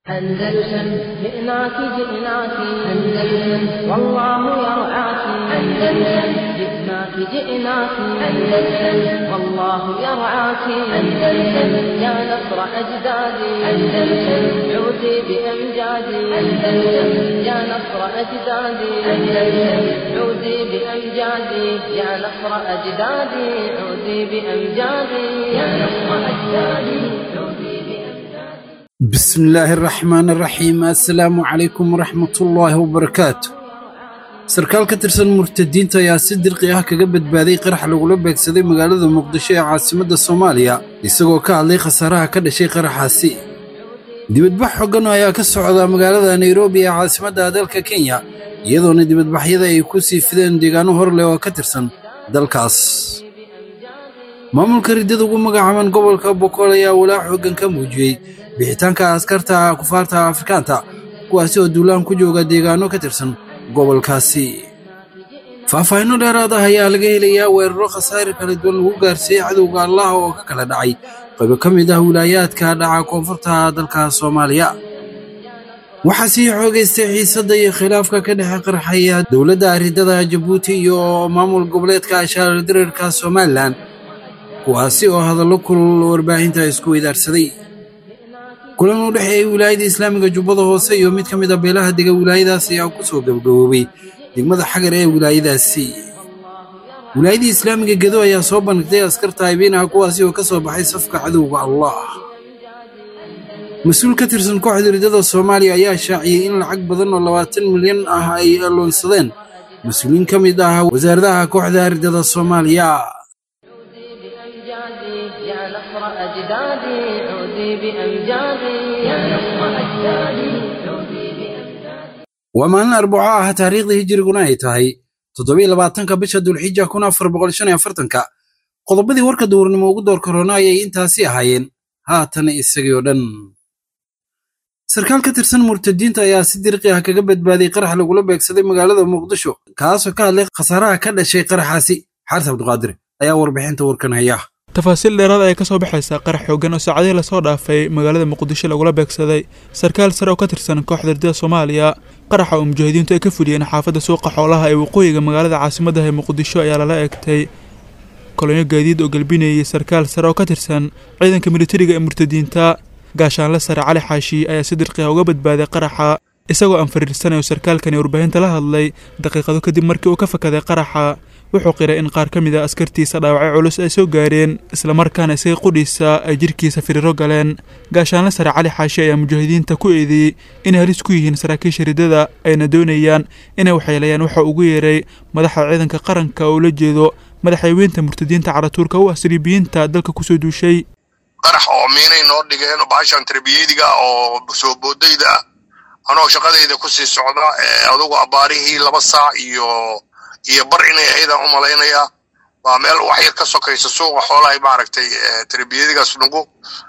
أندلسن جئناك جئناك أندلسن والله يرعاك أندلسن جئناك جئناك أندلسن والله يرعاك أندلسن يا نصر أجدادي أندلسن عودي بأمجادي أندلسن يا نصر أجدادي أندلسن عودي بأمجادي يا نصر أجدادي عودي بأمجادي يا نصر أجدادي عودي بأمجادي بسم الله الرحمن الرحيم assalaamu calaykum waraxmat ullaahi wabarakaatu sarkaal ka tirsan murtadiinta ayaa si dirqi ah kaga badbaaday qarax lagula beegsaday magaalada muqdisho ee caasimadda soomaaliya isagoo ka hadlay khasaaraha ka dhashay qaraxaasi dibadbax xoogan ayaa ka socda magaalada nairobi ee caasimadda dalka kenya iyadoona dibadbaxyada ay ku sii fideen deegaano hor leh oo ka tirsan dalkaas maamulka riddada ugu magacaaban gobolka boqol ayaa walaac xoogan ka muujiyey bixitaanka askarta kufaarta afrikaanta kuwaasi oo duulaan ku jooga deegaano ka tirsan gobolkaasi faahfaahinno dheeraad ah ayaa laga helayaa weeraro khasaare kala duwan lagu gaarsiiyey cadowga allaha oo ka kala dhacay qaybo ka mid ah wilaayaadka dhaca koonfurta dalka soomaaliya waxaa sii xoogaystay xiisadda iyo khilaafka ka dhexe qarxaya dowladda riddada jabuuti iyo maamul goboleedka ashaarar dirarka somalilan kuwaasi oo hadallo kulul warbaahinta isku weydaarsaday kulan u dhexeeyey wilaayada islaamiga jubbada hoose iyo mid ka mid a beelaha dega wilaayadaas ayaa ku soo gabagaboobay degmada xagar ee wilaayadaasi wilaayadii islaamiga gedo ayaa soo bandhigtay askar taayibiin ah kuwaasi oo ka soo baxay safka cadowga allah mas-uul ka tirsan kooxda riddada soomaaliya ayaa shaaciyey in lacag badan oo labaatan milyan ah ay loonsadeen mas-uuliin ka mid ah wasaaradaha kooxda riddada soomaaliya بأمجادي يا نصر أجدادي عودي بأمجادي يا نصر أجدادي عودي بأمجادي waa maalin arbaco ah taariikhda hijiriguna ay tahay toddobiyo labaatanka bisha dulxija kun afar boqol shan iyo afartanka qodobadii warka duurnimo ugu door korona ayay intaasi ahaayeen haatan isagii oo dhan sarkaal ka tirsan murtadiinta ayaa si dirqi ah kaga badbaaday qarax lagula beegsaday magaalada muqdisho kaasoo ka hadlay khasaaraha ka dhashay qaraxaasi xaaris cabdiqaadir ayaa warbixinta warkan haya tafaasiil dheeraad ayaa ka soo baxaysa qarax xoogan oo saacadihii lasoo dhaafay magaalada muqdisho lagula beegsaday sarkaal sare oo ka tirsan kooxda riddada soomaaliya qaraxa oo mujaahidiintu ay ka fuliyeen xaafadda suuqa xoolaha ee waqooyiga magaalada caasimaddaha ee muqdisho ayaa lala egtay kolonyo gaadiid oo galbinayay sarkaal sare oo ka tirsan ciidanka militariga ee murtadiinta gaashaanle sare cali xaashi ayaa si dirqiha uga badbaaday qaraxa isagoo aan fariirsanayo sarkaalkani warbaahinta la hadlay daqiiqado kadib markii uu ka fakaday qaraxa wuxuu qiray in qaar ka mid a askartiisa dhaawacyo culus ay soo gaareen islamarkaana isaga qudhiisa ay jirhkiisa firiiro galeen gaashaanle sare cali xaashi ayaa mujaahidiinta ku eedeeyey inay halis ku yihiin saraakiisha riddada ayna doonayaan inay waxyeelayaan waxa ugu yeeray madaxda ciidanka qaranka oo ula jeedo madaxweyneynta murtadiinta caratuurka u ah saliibiyiinta dalka kusoo duushay qarax oo miinay noo dhigeen bahashan tarbiyadiga oo soo boodayda ah anoo shaqadayda kusii socda adugu abbaarihii laba saac iyo iyo bar inay ahaydaan u malaynayaa waa meel wax yar ka sokaysa suuqa xoolahay maaragtay tarbiyadigaas nugu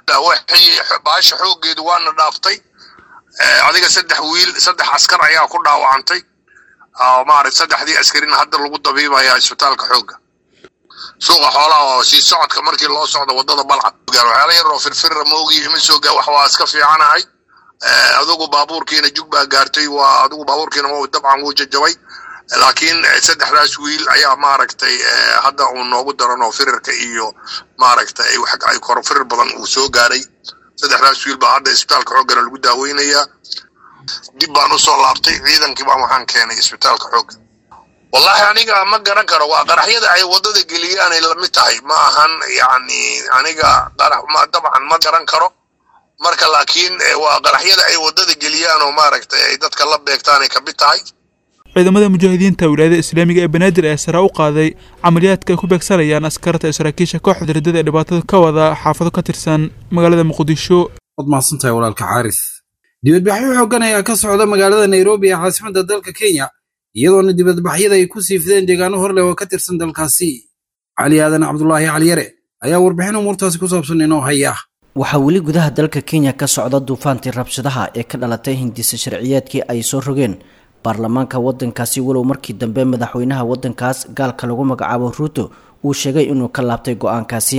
baasha xooggeedu waana dhaaftay adiga saddex wiil saddex askar ayaa ku dhaawacantay maaragt saddexdii askarin hadda lagu dabiibaya isbitaalka xoogga suuqa xoolaha oo sii socodka markii loo socdo wadada balcad waxyaala yar oo firfirra moogii ima soo gaa wax waa iska fiicanahay adugu baabuurkiina jug baa gaartay waa adugu baabuurkiina dabcan wuu jajabay laakiin saddexdaas wiil ayaa maaragtay hadda uu noogu daran oo firirka iyo maaragtay ay koro firir badan uu soo gaaray saddexdaas wiil baa hadda isbitaalka xooggana lagu daaweynayaa dib baan usoo laabtay ciidankii baan waxaan keenay isbitaalka xoogga wallahi aniga ma garan karo waa qaraxyada ay waddada geliyaanay lamid tahay ma ahan yacni aniga qarax ma dabcan ma garan karo marka laakiin waa qaraxyada ay waddada geliyaan oo maaragtay ay dadka la beegtaanay kamid tahay ciidamada mujaahidiinta wilaayada islaamiga ee banaadir ee sare u qaaday camaliyaadka ay ku beegsanayaan askarta iyo saraakiisha kooxda riddada ee dhibaatada ka wada xaafado ka tirsan magaalada muqdisho waad mahadsantahay walaalka xaaris dibadbaxyo xoogan ayaa ka socda magaalada nairobi ee caasimadda dalka kenya iyadoona dibadbaxyada ay ku sii fideen deegaano hor leh oo ka tirsan dalkaasi cali aadan cabdulaahi caliyare ayaa warbixin umuurtaasi ku saabsan inoo haya waxaa weli gudaha dalka kenya ka socda duufaantii rabshadaha ee ka dhalatay hindisa sharciyeedkii ay soo rogeen baarlamaanka wadankaasi walow markii dambe madaxweynaha wadankaas gaalka lagu magacaabo ruuto uu sheegay inuu ka laabtay go-aankaasi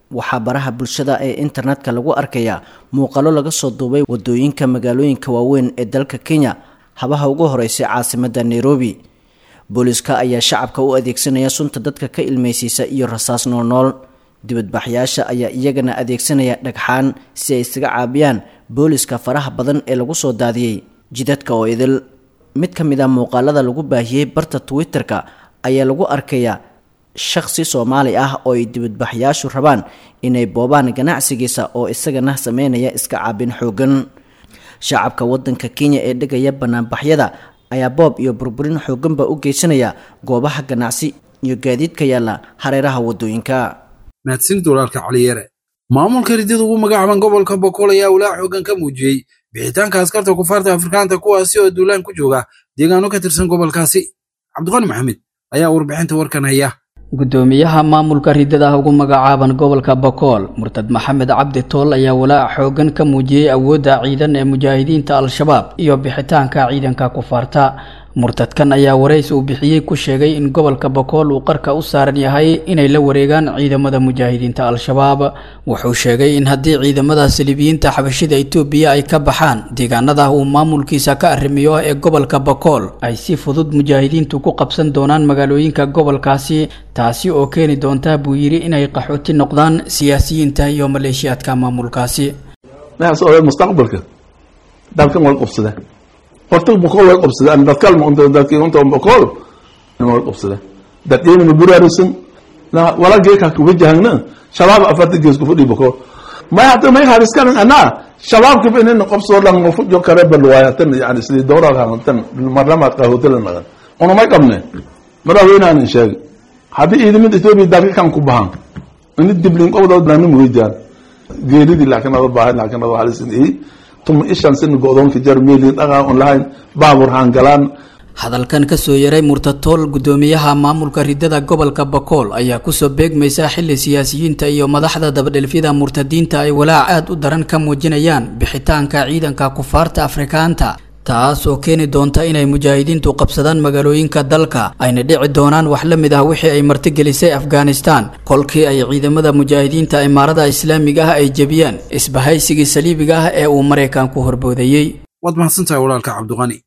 waxaa baraha bulshada ee internetka lagu arkayaa muuqalo laga soo duubay wadooyinka magaalooyinka waaweyn ee dalka kenya habaha ugu horeysay caasimadda nairobi booliska ayaa shacabka u adeegsanaya sunta dadka ka ilmeysiisa iyo rasaas noolnool dibadbaxyaasha ayaa iyagana adeegsanaya dhagxaan si ay isaga caabiyaan booliska faraha badan ee lagu soo daadiyey jidadka oo idil mid ka mid a muuqaalada lagu baahiyey barta twitter-ka ayaa lagu arkayaa shakhsi soomaali ah oo ay dibadbaxyaashu rabaan inay boobaan ganacsigiisa oo isagana sameynaya iska caabin xoogan shacabka wadanka kenya ee dhegaya banaanbaxyada ayaa boob iyo burburin xooganba u geysanaya goobaha ganacsi iyo gaadiidka yaalla hareeraha wadooyinka mahadsanid walaalka caliyere maamulka ridada ugu magacaaban gobolka bokool ayaa walaa xoogan ka muujiyey bixitaanka askarta kufaarta afrikaanta kuwaasi oo duulaan ku jooga deegaano ka tirsan gobolkaasi cabdiqani maxamed ayaa warbixinta warkan haya gudoomiyaha maamulka ridada ugu magacaaban gobolka bokool murtad maxamed cabdi tool ayaa walaac xoogan ka muujiyey awoodda ciidan ee mujaahidiinta al-shabaab iyo bixitaanka ciidanka kufaarta murtadkan ayaa warays uu bixiyey ku sheegay in gobolka bokool uu qarka u saaran yahay inay la wareegaan ciidamada mujaahidiinta al-shabaab wuxuu sheegay in haddii ciidamada saliibiyiinta xabashida itoobiya ay ka baxaan deegaanada uu maamulkiisa ka arrimiyo ee gobolka bokool ay si fudud mujaahidiintu ku qabsan doonaan magaalooyinka gobolkaasi taasi oo keeni doonta buu yidhi inay qaxooti noqdaan siyaasiyiinta iyo maleeshiyaadka maamulkaasi mustaqbalka dalkan way qabsadeen horta boqol way qabsadeen dadkalma unta dadkii unta boqol way qabsadeen dadkeena buraarisan la wala geeka ku wajahna shabaab afarta gees ku fadhi boqol ma hada ma hariskan ana shabaab ka binin qabso lan ma fujo kare bal waayatan yani sidii dowra hantan marlamaad ka hotel nagan ona ma qabne madaxweyne aan sheeg hadii ciidamada Itoobiya dalka kan ku bahan in diblin qowdad lan muujiyaan geeridii laakiin ada baahan laakiin ada halisin ee tuma ishan sin go'doonka jar meelin dhaqa online baabur hangalaan hadalkan kasoo yaray murtatool gudoomiyaha maamulka ridada gobolka bokool ayaa kusoo beegmaysa xili siyaasiyiinta iyo madaxda dabadhelfyada murtadiinta ay walaac aad u daran ka muujinayaan bixitaanka ciidanka kufaarta afrikaanta taas oo keeni doonta inay mujaahidiintu qabsadaan magaalooyinka dalka ayna dhici doonaan wax la mid ah wixii ay martigelisay afghanistan kolkii ay ciidamada mujaahidiinta imaarada islaamiga ah ay jebiyeen isbahaysigii saliibiga ah ee uu maraykanku horboodayey waad mahadsantahay walaalka cabdiqani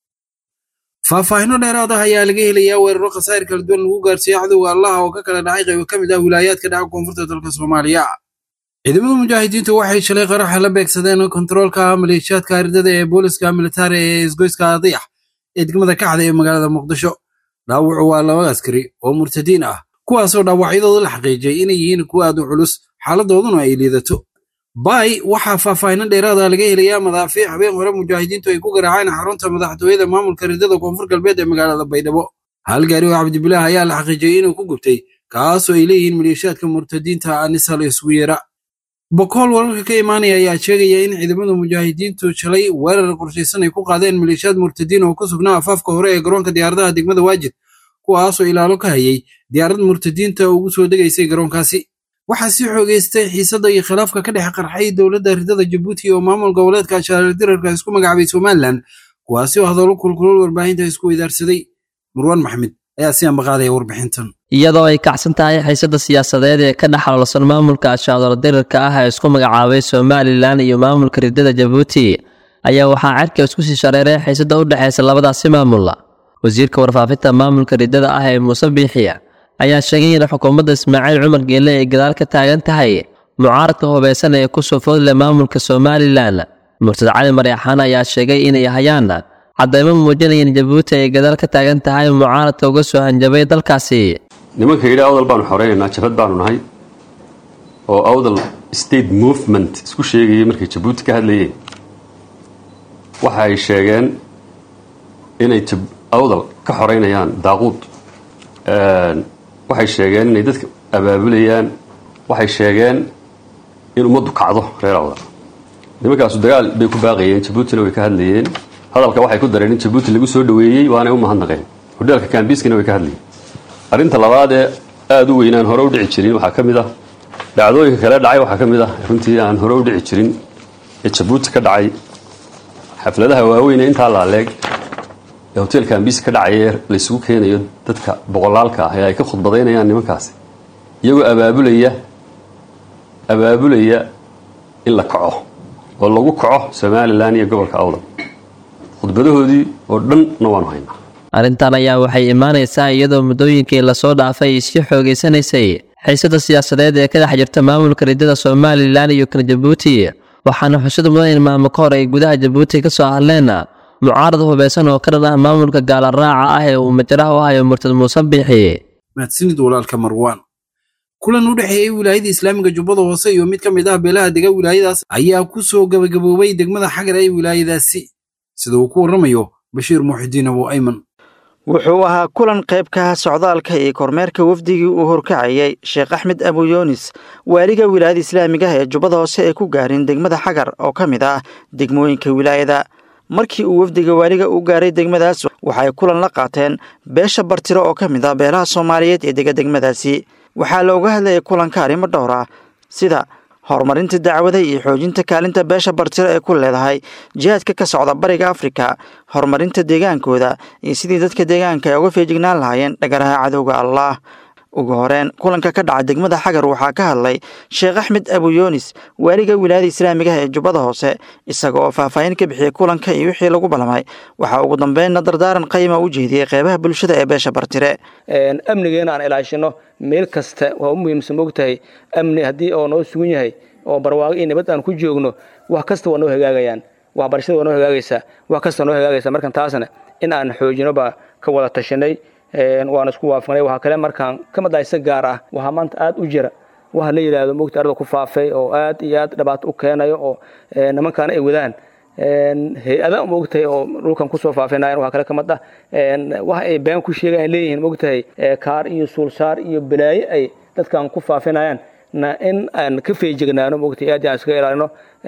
faahfaahino dheeraad ah ayaa laga helayaa weeraro khasaa'ir kala duwan lagu gaarsiiyey cadowga allaha oo ka kala dhacay qaybo ka mid ah wilaayaadka dhaca koonfurta dalka soomaaliya ciidamada mujaahidiintu waxay shalay qaraxa la beegsadeen kontaroolka maleeshiyaadka ardada ee booliska militari ee isgoyska adiyax ee degmada kaxda ee magaalada muqdisho dhaawacu waa laba askari oo murtadiin ah kuwaasoo dhaawacyadooda la xaqiijiyay inay yihiin kuwa aad u culus xaaladooduna ay liidato bay waxaa faahfaahino dheeraada laga helayaa madaafiic habeen hore mujaahidiintu ay ku garaaceen xarunta madaxtooyada maamulka ridada koonfur galbeed ee magaalada baydhabo hal gaari oo cabdibilaah ayaa la xaqiijiyey inuu ku gubtay kaasoo ay leeyihiin maleeshiyaadka murtadiinta anisal isugu yeera bokool wararka ka imaanaya ayaa sheegaya in ciidamada mujaahidiintu shalay weerar qorshaysan ay ku qaadeen maleeshiyaad murtadiin oo ku sugnaa afaafka hore ee garoonka diyaaradaha degmada waajid kuwaasoo ilaalo ka hayay diyaarad murtadiinta ugu soo degaysay garoonkaasi waxaa sii xoogeystay xiisadda iyo khilaafka ka dhex qarxay dowladda ridada jabuuti oo maamul goboleedka shaardirarka isku magacaabay somalilan kuwaasi oo hadallo kulkulol warbaahinta isku weydaarsaday marwaan maxmed ayaa si ambaqaadaya warbixintan iyadoo ay kacsan tahay xiisada siyaasadeed ee ka dhex xaloolsan maamulka ashaadolo dirirka ah ee isku magacaabay somalilan iyo maamulka ridada jabuuti ayaa waxaa cerka isku sii shareeray xiisada u dhexaysa labadaasi maamulla wasiirka warfaafinta maamulka ridada ah ee muuse biixiya ayaa sheegay in xukuumadda ismaaciil cumar geelle ay gadaal ka taagan tahay mucaaradka hubeysan ee kusoo foodle maamulka somalilan murtad cali maryaxaan ayaa sheegay inay hayaan caddaymo muujinaya in jabuuti ay gadaal ka taagan tahay mucaaradka uga soo hanjabay dalkaasi nimanka yidhi awdal baanu xoreynaynaa jabhad baanu nahay oo awdal state movement isku sheegayay markay jabuuti ka hadlayeen waxa ay sheegeen inay awdal ka xoreynayaan daaquud waxay sheegeen inay dadka abaabulayaan waxay sheegeen in ummaddu kacdo reer awdal nimankaasu dagaal bay ku baaqayeen jabuutina way ka hadlayeen hadalka waxay ku dareen in jabuuti lagu soo dhoweeyey waanay u mahadnaqeen hodheelka kambiiskana way ka hadlayeen arrinta labaad ee aada u weynaan hore u dhici jirin waxaa ka mid ah dhacdooyinka kale dhacay waxaa ka mid ah runtii aan hore u dhici jirin ee jabuuti ka dhacay xafladaha waaweyn ee intaa laaleeg ee hoteelka ambiisi ka dhacaya ee laysugu keenayo dadka boqolaalka ah ee ay ka khudbadaynayaan nimankaasi iyagoo abaabulaya abaabulaya in la kaco oo lagu kaco somalilan iyo gobolka awdal khudbadahoodii oo dhanna waanu haynaa arrintan ayaa waxay imaanaysaa iyadoo muddooyinkii lasoo dhaafay ay sii xoogaysanaysay xiisada siyaasadeed ee ka dhex jirta maamulka riddada somalilan iyo kan jabuuti waxaana xusid mudan in maalmo ka hor ay gudaha jabuuti ka soo hadleen mucaarad hubeysan oo ka dhan ah maamulka gaalaraaca ah ee uu majaraha u hayo murtad muuse biixi mahadsanid walaalka marwaan kulan u dhexeeyey wilaayada islaamiga jubbada hoose iyo mid ka mid ah beelaha dega wilaayadaas ayaa ku soo gabagaboobay degmada xagar ee wilaayadaasi sida uu ku warramayo bashiir muuxidiin abu ayman wuxuu ahaa kulan qayb ka ah socdaalka iyo kormeerka wafdigii uu horkacayay sheekh axmed abu yunis waaliga wilaayada islaamiga ah ee jubbada hoose ee ku gaarin degmada xagar oo ka mid ah degmooyinka wilaayada markii uu wafdiga waaliga u gaaray degmadaas waxay kulan la qaateen beesha bartiro oo ka mid ah beelaha soomaaliyeed ee dega degmadaasi waxaa looga hadlayay kulanka arrimo dhowr ah sida horumarinta dacwada iyo xoojinta kaalinta beesha bartiro ee ku leedahay jihaadka ka socda bariga afrika horumarinta deegaankooda iyo sidii dadka deegaanka ay uga feejignaan lahaayeen dhagaraha cadowga allah ugu horeen kulanka ka dhaca degmada xagar waxaa ka hadlay sheekh axmed abu yunis waaliga wilaayada islaamigaha ee jubbada hoose isaga oo faahfaahin ka bixiyey kulanka iyo wixii lagu ballamay waxaa ugu dambeynna dardaaran qayma u jeediyey qeybaha bulshada ee beesha bartire amnigeena aan ilaashino meel kasta waa u muhiimsan mogtahay amni haddii oo noo sugan yahay oo barwaaqo iyo nabad aan ku joogno wax kasta waa noo hagaagayaan waxbarashada waa noo hagaagaysaa wax kasta noo hagaagaysa markan taasna in aan xoojino baa ka wada tashanay waan isku waafaqnay waxaa kale markaan ka madaysa gaar ah waxaa maanta aad u jira waxa la yidhaahdo mogta arda ku faafay oo aad iyo aad dhibaato u keenayo oo nimankaana ay wadaan hay-ada mogtahay oo dhulkan kusoo faafinayan waxaa kale ka mid ah waxa ay been ku sheegayan leeyihiin mogtahay kaar iyo suulsaar iyo balaayo ay dadkan ku faafinayaan na in aan ka feejignaano mogtahay aad aan iskaga ilaalino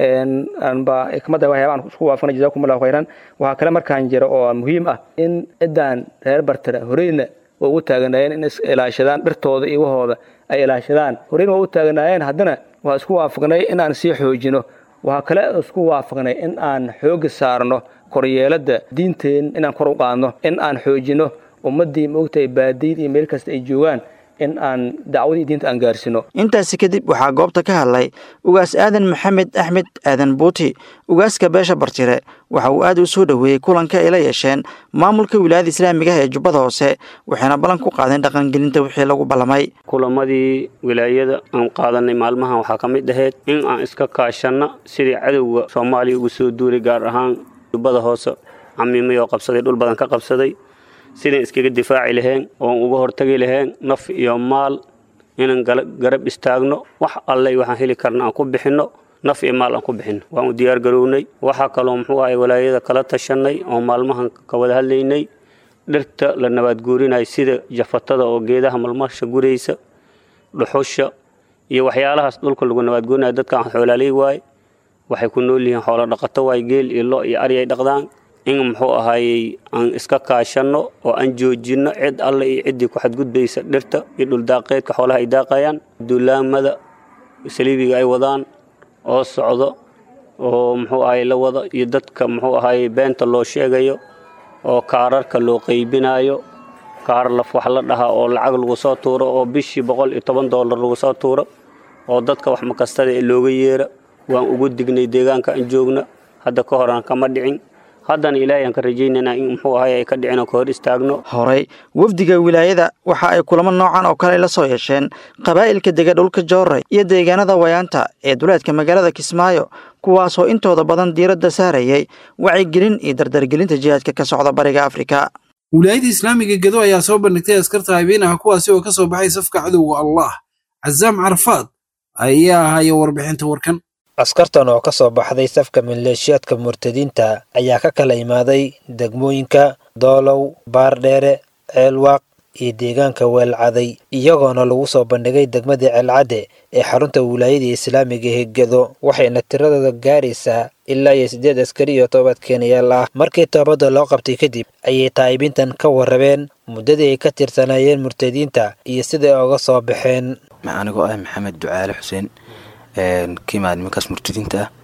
anba kamada waxyaabaan isku waafaqnay jazakum allahu khayran waxaa kale markaan jira oo muhiim ah in ciddaan reer bartara horeyna waa ugu taaganaayeen in is ilaashadaan dhirtooda iyo wahooda ay ilaashadaan horeyna waa u taaganaayeen haddana waa isku waafaqnay in aan sii xoojino waxaa kale isku waafaqnay in aan xooga saarno koryeelada diinteen inaan kor u qaadno in aan xoojino ummaddii moogtahay baadiyad iyo meel kasta ay joogaan in aan dacwadii diinta aan gaarsino intaasi kadib waxaa goobta ka hadlay ugaas aadan maxamed axmed aadan buuti ugaaska beesha bartire waxa uu aad u soo dhoweeyey kulanka ay la yeesheen maamulka wilaayada islaamigaha ee jubbada hoose waxayna ballan ku qaadeen dhaqangelinta wixii lagu ballamay kulamadii wilaayada aan qaadanay maalmahan waxaa ka mid ahayd in aan iska kaashanno sidii cadowga soomaaliya ugu soo duulay gaar ahaan jubbada hoose camiimay oo qabsaday dhul badan ka qabsaday sidaan iskaga difaaci lahayn oon uga hortagi lahayn naf iyo maal inaan garab istaagno wax alley waxaan heli karna aan ku bixinno naf iyo maal aan ku bixinno waan u diyaar garownay waxaa kaloo muxuu ahay walaayada kala tashanay oo maalmahan ka wada hadlaynay dhirta la nabaadguurinaya sida jafatada oo geedaha malmasha guraysa dhuxusha iyo waxyaalahaas dhulka lagu nabaadguurinaya dadkaan xoolaaley waaye waxay ku nool yihiin xoolo dhaqato waaye geel iyo lo iyo ari ay dhaqdaan in muxuu ahaayey aan iska kaashanno oo aan joojinno cid alle iyo ciddii ku xadgudbaysa dhirta iyo dhuldaaqeedka xoolaha ay daaqayaan duulaamada saliibiga ay wadaan oo socdo oo muxuu ahaye la wada iyo dadka muxuu ahaye beenta loo sheegayo oo kaararka loo qaybinayo kaar laf wax la dhaha oo lacag lagu soo tuuro oo bishii boqol iyo toban doolar lagu soo tuuro oo dadka wax makastada ee looga yeera waan ugu dignay deegaanka aan joogna hadda ka hor aan kama dhicin haddana ilaahay aan ka rajaynaynaa in muxuu ahay ay ka dhicin oo ka hor istaagno horey wafdiga wilaayada waxa ay kulamo noocan oo kale la soo yeesheen qabaa'ilka dega dhulka joorey iyo deegaanada wayaanta ee duleedka magaalada kismaayo kuwaasoo intooda badan diiradda saarayay wacyigelin iyo dardargelinta jihaadka ka socda bariga afrika wilaayada islaamiga gedo ayaa soo bandhigtay askarta habeinaha kuwaasi oo ka soo baxay safka cadowga allah casaam carafaad ayaa ahaya warbixinta warkan askartan oo ka soo baxday safka maleeshiyaadka murtadiinta ayaa ka kala imaaday degmooyinka doolow baardheere ceelwaaq iyo deegaanka weelcaday iyagoona lagu soo bandhigay degmadii ceelcadde ee xarunta wilaayada islaamiga ee gedo waxayna tiradooda gaaraysaa ilaa iyo siddeed askari iyo toobad keenayaal ah markii toobadda loo qabtay kadib ayay taa'ibintan ka warrabeen muddadii ay ka tirsanaayeen murtadiinta iyo siday oga soo baxeen anigoo ah maxamed ducaale xuseen kiimaa nimankaas murtadiinta ah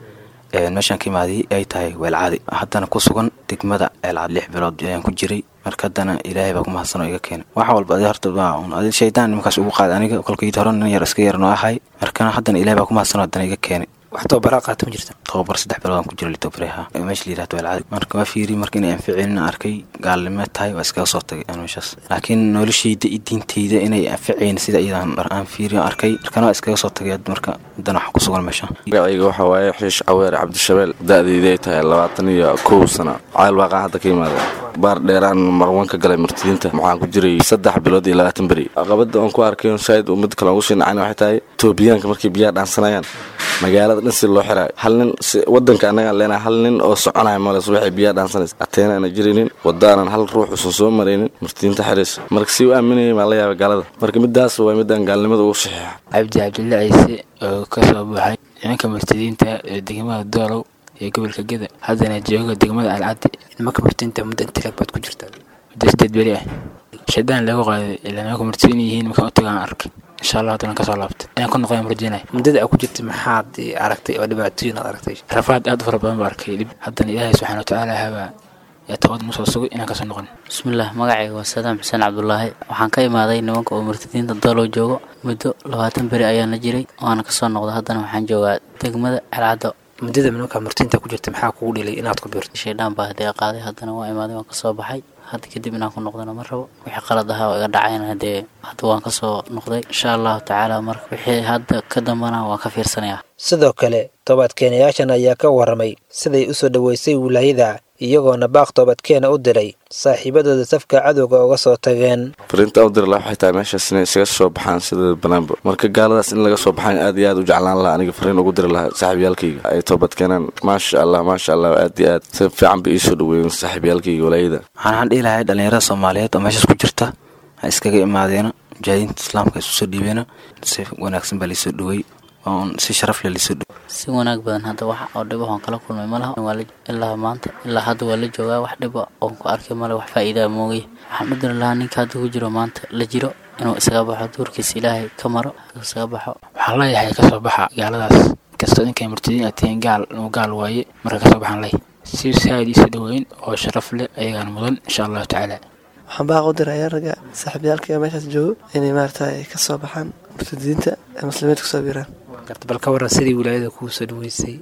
meeshaan ka imaaday ay tahay weelcaadi haddana ku sugan degmada ceelcaad lix bilood ayaan ku jiray marka haddana ilaahay baa ku mahadsanoo iga keenay wax walba adi horta waa un adi shaydaan nimankaas ugu qaaday aniga kolkayd hore nin yar iska yarnoo ahay markana haddana ilaahay baa ku mahadsanoo haddana iga keenay wax tababaraa qaata ma jirta tababar saddex bilood aan ku jira litobareha meesha la yirahdo weelcaadi marka waa fiiri marka inay anficinin arkay gaalnimo tahay waa iskaga soo tagay aan meeshaas laakiin noloshayda iyo diintayda inay anficayn sida iyadaan aan fiiri arkay markana waa iskaga soo tagay marka haddana waxaan ku sugan meesha magacayga waxaa waaye xiish caweer cabdishabeel da-deyda ay tahay labaatan iyo kow sano cayl waaqaan hadda ka yimaada baar dheeraan marwan ka galay martidiinta waxaan ku jiray saddex bilood iyo labaatan beri caqabada aan ku arkay shaaid mid kale ugu shinacana waxay tahay etoobiyaanka markay biyaha dhaansanayaan magaalada dhan si loo xiraayo hal nin wadanka annagaan leenahay hal nin oo soconaya male subaxay biyaha dhaansanaysa ateena aana jiraynin wadaanan hal ruux usan soo maraynin martidiinta xiriis marka si u aaminayay maa la yaaba gaalada marka midaas waa midaan gaalnimada ugu saxiixa cabdi cabdille ciise oo ka soo buuxay nimanka martidiinta ee degmada doolow ee gobolka geda haddana jooga degmada alcaddi nimanka martidiinta muddo intilag baad ku jirtaa muddo sideed beri ah shaydaan lagu qaaday ilaa nimanka martidiin yihiin markaan u tagaan arkay insha allah haddana kasoo laabtay inaan ku noqon rajeynaya muddada aad ku jirtay maxaad aragtay oo dhibaatooyin aad aragtay rafaad aad u fara badan baa arkay dhib haddana ilaahay subxaana watacaala habaa yaa tawad nusoo sugay inaan kasoo noqon bismillaah magacayga waa sadaam xuseen cabdulaahi waxaan ka imaaday nimanka oo murtadiinta doolow joogo muddo labaatan beri ayaan la jiray waana kasoo noqda haddana waxaan joogaa degmada celcaddo muddada nimanka murtiinta ku jirta maxaa kugu dhilay inaad ku biirto shaydhaan baa hadee qaaday haddana waa imaaday waan kasoo baxay hadda kadib inaan ku noqdana ma rabo wixii qalad ahaa oo iga dhacayna hadee hadda waan kasoo noqday insha allahu tacaala marka wixii hadda ka dambana waan ka fiirsanayaa sidoo kale toobadkeenayaashan ayaa ka waramay siday u soo dhoweysay wilaayada iyagoona baaq toobadkeena u diray saaxiibadooda safka cadowga uga soo tageen fariinta u diri laha waxay tahay meeshaas inay isaga soo baxaan sida banaanba marka gaaladaas in laga soo baxaan aad iyo aad u jeclaan laha aniga fariin ugu diri lahaa saaxiibyaalkayga ay toobad keenaan maasha allah maasha allah aad iyo aad si fiican bay iisoo dhaweeyeen saaxiibyaalkayga walaayada waxaan dhihi lahay dhalinyarada soomaaliyeed oo meeshaas ku jirta ha iskaga imaadeena mujaahidiinta islaamka isu soo dhiibeena si wanaagsan baa laisoo dhawey oon si sharaf leh laisoo dhawey si wanaag badan hadda wax oo dhibo oon kala kulmay ma laha ilaa maanta ilaa hadda waa la joogaa wax dhiba oon ku arkay male wax faa'iidaa moogay waxaan u diri lahaa ninka hadda ku jiro maanta la jiro inuu isaga baxo duurkiisa ilaahay ka maro isaga baxo waxaan leeyahay kasoo baxa gaaladaas kastoo ninkay murtadiin aad tihiin gaal inuu gaal waaye marka kasoo baxaan leh si saaid iisa dhaweyn oo sharaf leh ayagaan mudan insha allahu tacaala waxaan baaq u dirayaa ragga saaxiibyaalka meeshaas joogo inay maarata ka soo baxaan murtadiinta ee muslimiinta kusoo biiraan bal ka waran sidii wilaayada kuu soo dhaweysay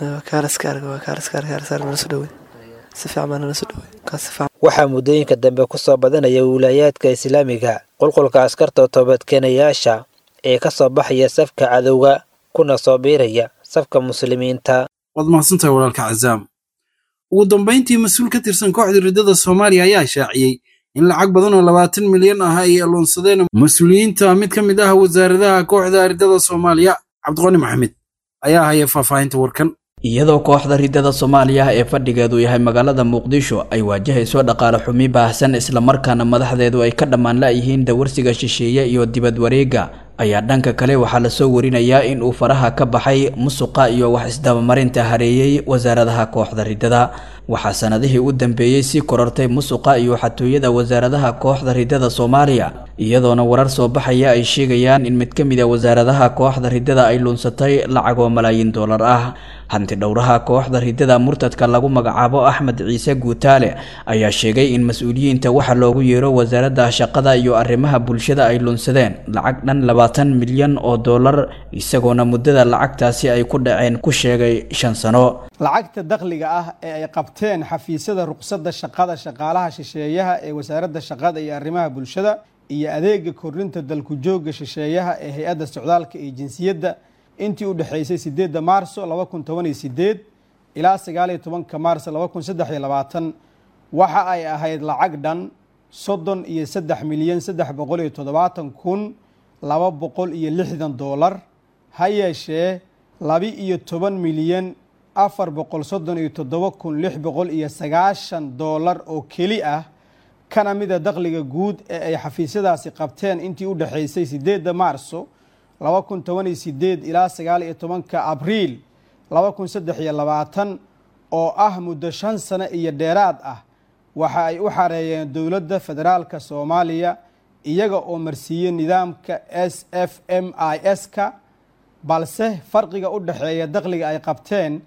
waxaa muddooyinka dambe ku soo badanaya wilaayaadka islaamiga qulqulka askarta toobadkeenayaasha ee ka soo baxaya safka cadowga kuna soo biiraya safka muslimiinta waad mahadsantahay walaalka cazaam ugu dambayntii mas-uul ka tirsan kooxda riddada soomaaliya ayaa shaaciyey in lacag badan oo labaatan milyan ah ay aloonsadeen mas-uuliyiinta mid ka mid ah wasaaradaha kooxda riddada soomaaliya cabdiqani maxamed ayaa haya faahfaahinta warkan iyadoo kooxda riddada soomaaliya ee fadhigeedu yahay magaalada muqdisho ay waajahayso dhaqaale xumi baahsan islamarkaana madaxdeedu ay ka dhammaan la'yihiin dawarsiga shisheeye iyo dibad wareega ayaa dhanka kale waxaa lasoo warinayaa in uu faraha ka baxay musuqa iyo wax isdabamarinta hareeyey wasaaradaha kooxda riddada waxaa sanadihii u dambeeyey sii korortay musuqa iyo xatooyada wasaaradaha kooxda riddada soomaaliya iyadoona warar soo baxaya ay sheegayaan in mid ka mid a wasaaradaha kooxda riddada ay luunsatay lacagoo malaayiin doolar ah hanti dhowraha kooxda riddada murtadka lagu magacaabo axmed ciise guutaale ayaa sheegay in mas-uuliyiinta waxa loogu yeero wasaaradda shaqada iyo arrimaha bulshada ay luunsadeen lacag dhan labaatan milyan oo doolar isagoona muddada lacagtaasi ay ku dhaceen ku sheegay shan sano lacagta dakhliga ah ee ay qabteen xafiisyada ruqsadda shaqada shaqaalaha shisheeyaha ee wasaaradda shaqada iyo arrimaha bulshada iyo adeega kordhinta dalku joogga shisheeyaha ee hay-adda socdaalka iyo jinsiyadda intii u dhexaysay sideedda maarso laba kun toban iyo sideed ilaa sagaaliyo tobanka maarso laba kun saddex iyo labaatan waxa ay ahayd lacag dhan soddon iyo saddex milyan saddex boqol iyo toddobaatan kun laba boqol iyo lixdan doolar ha yeeshee laba iyo toban milyan afar boqol soddon iyo toddoba kun lix boqol iyo sagaashan doolar oo keli ah kana mida dakhliga guud ee ay xafiisyadaasi qabteen intii u dhexaysay sideedda maarso laba kun toban iyo sideed ilaa sagaal iyo tobanka abriil laba kun saddex iyo labaatan oo ah muddo shan sano iyo dheeraad ah waxa ay u xareeyeen dowladda federaalka soomaaliya iyaga oo marsiiyey nidaamka s f m i s ka balse farqiga u dhexeeya dakhliga ay qabteen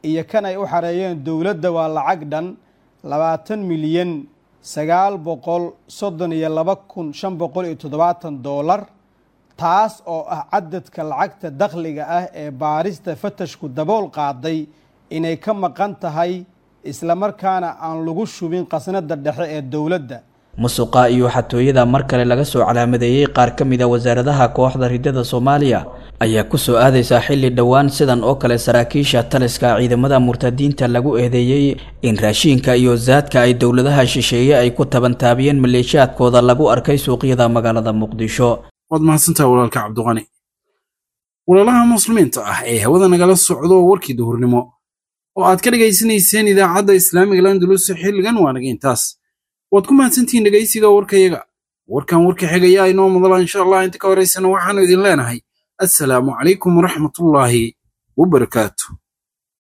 iyo kan ay u xareeyeen dowladda waa lacag dhan labaatan milyan sagaal boqol soddon iyo laba kun shan boqol iyo toddobaatan doolar taas oo ah cadadka lacagta dakhliga ah ee baarista fatashku dabool qaaday inay ka maqan tahay islamarkaana aan lagu shubin qasnada dhexe ee dowladda musuqa iyo xatooyada mar kale laga soo calaamadeeyey qaar ka mid a wasaaradaha kooxda ridada soomaaliya ayaa ku soo aadaysaa xilli dhowaan sidan oo kale saraakiisha taliska ciidamada murtadiinta lagu eedeeyey in raashiinka iyo saadka ay dowladaha shisheeye ay ku tabantaabiyeen maleeshiyaadkooda lagu arkay suuqyada magaalada muqdisho waad mahadsantaha walaalka cabdiqani walaalaha muslimiinta ah ee hawada nagala socdo warkii duhurnimo oo aad ka dhegaysanayseen idaacadda islaamiga landulus xilligan waa naga intaas waad ku mahadsantihiin dhegaysiga warkayaga warkan warka xigayaa inoo mudala insha allah inta ka horaysana waxaanu idin leenahay assalaamu calaykum waraxmatullaahi wabarakaatu